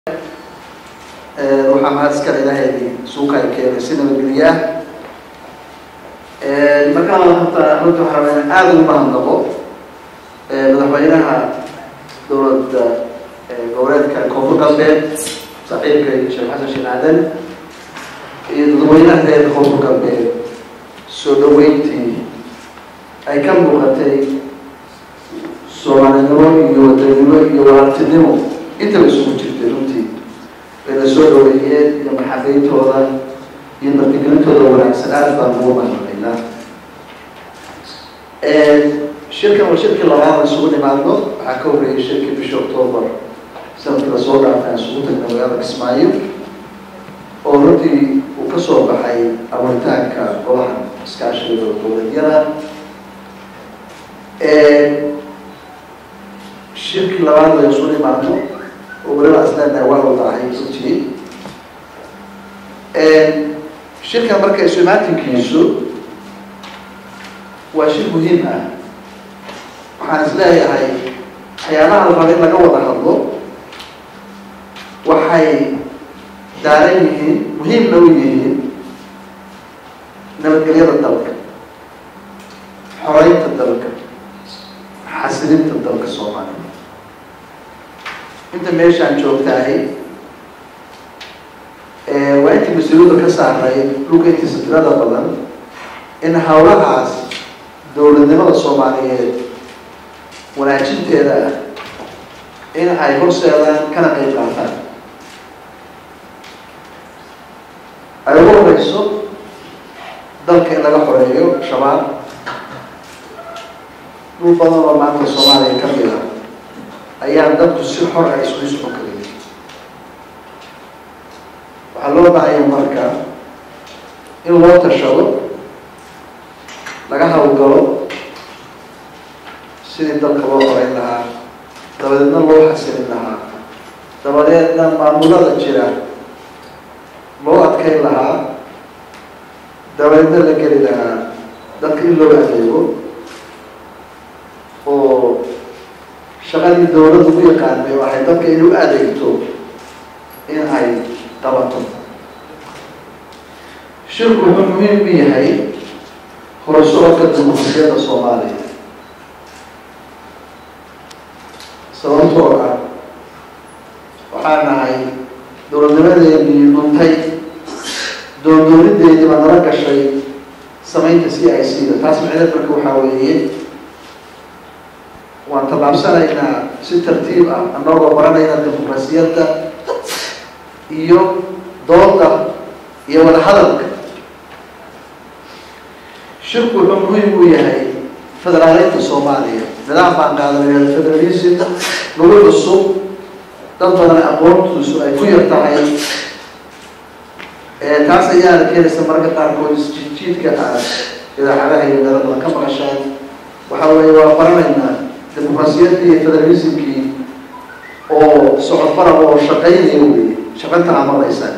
waxaa mahad iskale ilaahay suuqay keenay si nabadgelye ah markaan horta runta waxaa rabaa in aada ugu mahadnaqo madaxweynaha dowladda goboleedka koonfur galbeed saaxiibka sheekh xasan sheekh aadan iyo dadweynaha reer koonfur galbeed soo dhaweyntii ay ka muuqatay soomaalinimo iyo wadanimo iyo walaaltinimo intaba isugu jirtay runtii bayna soo dhaweeyeen iyo maxaqiintooda iyo martigelintooda wanaagsan aada baan ugu mahadnaqaynaa shirkan waa shirkii labaad isugu nimaadno waxaa ka horreeyay shirkii bishii octoobar sanadkii lasoo dhaafay aan isugu tagna magaalada kismaayo oo runtii uu ka soo baxay abuuritaanka golaha iskaashiga dowladyada shirkii labaad la isugu nimaadno oo weliba asleena waa wadaahay runtii shirkan marka isu imaatinkiisu waa shir muhiim ah waxaan is leeyahay waxyaabaha la raba in laga wada hadlo waxay daaran yihiin muhiimna u yihiin nabadgelyada dalka xoreynta dalka xasilinta dalka soomaaliya inta meeshaan joogtahay waa intii mas-uuliyadda ka saaray dhulka intiisa tirada badan in hawlahaas dowladnimada soomaaliyeed wanaajinteeda ah in ay horseedaan kana qeyb qaataan ay ugu horeyso dalka in laga xoreeyo shabaab dhul badan oo maanta soomaaliya ka mid ah ayaa dadku si xor ah isku isxun karin waxaa loo baahaya marka in loo tashado laga hawlgalo sidii dalka loo horeyn lahaa dabadeedna loo xasilin lahaa dabadeedna maamulada jira loo adkeyn lahaa dabadeedna la geli lahaa dadka in loo adeego oo shaqadii dowladda u yaqaanay waxay dadka in u adeegto in ay qabato shirku wuxuu muhiim u yahay horusocodka dimuqrasiyadda soomaaliya sababtoo ah waxaa nahay dowladnimadeedii dhuntay doondoonideedii baa nala gashay samaynta c i c da taas macneed marka waxaa weeye waan tallaabsanaynaa si tartiib ah anagoo baranayna dimuqrasiyadda iyo dooda iyo wada hadalka shirku wuxuu muhiim u yahay federaaleynta soomaaliya nidaam baan qaadanay federalism lagu cusub dad badan aqoontiisu ay ku yar tahay taas ayaana keenaysa mararka qaarkood isjiidjiidka aad idaacadaha iyo meelo badan ka maqashaan waxa weeye waa baranaynaa dimuqrasiyadii iyo federalismkii oo socod barab oo shaqaynaya wey shaqanta amaraysa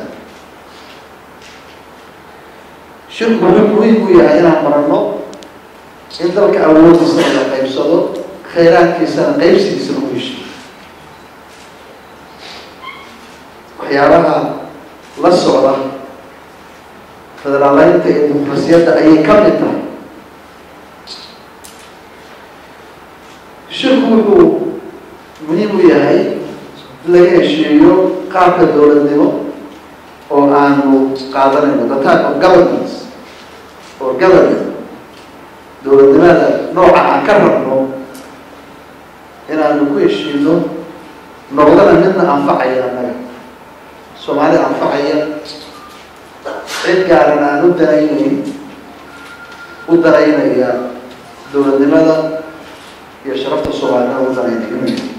shirku wuxuu muhiim u yahay inaan baranno in dalka awoodiisa la qaybsado khayraadkiisana qaybsigiisa lagu heshiyo waxyaabaha la socda federaaleynta iyo dimuqrasiyadda ayay ka mid tahay shirku wuxuu muhiim u yahay in laga heshiiyo qaabka dowladnimo oo aanu qaadanayno the type of governance or government dowladnimada nooca aan ka rabno inaanu ku heshiino noqdana midna anfacaya annaga soomaali anfacaya cid gaaran aan u danaynayn u danaynaya dowladnimada iyo sharafta soomaalida u danaynaya